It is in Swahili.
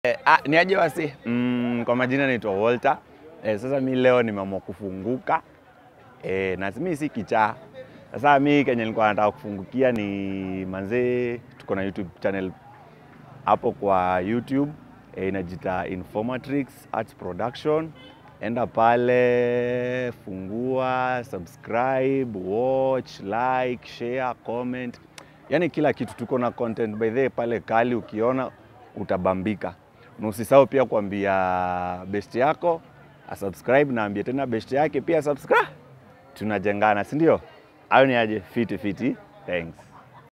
Eh, ah, ni aje wasi mm, kwa majina naitwa Walter. Eh, sasa mi leo nimeamua kufunguka eh, na mi si kichaa. Sasa mi kenye nilikuwa nataka kufungukia ni manzee, tuko na YouTube channel hapo kwa YouTube eh, inajita Informatrix Arts Production. Enda pale, fungua, subscribe, watch, like, share, comment, yaani kila kitu. Tuko na content by the way pale kali, ukiona utabambika. Na usisahau pia kuambia best yako asubscribe, na ambie tena best yake pia subscribe. Tunajengana, si ndio? Hayo ni aje? Fiti fiti, thanks.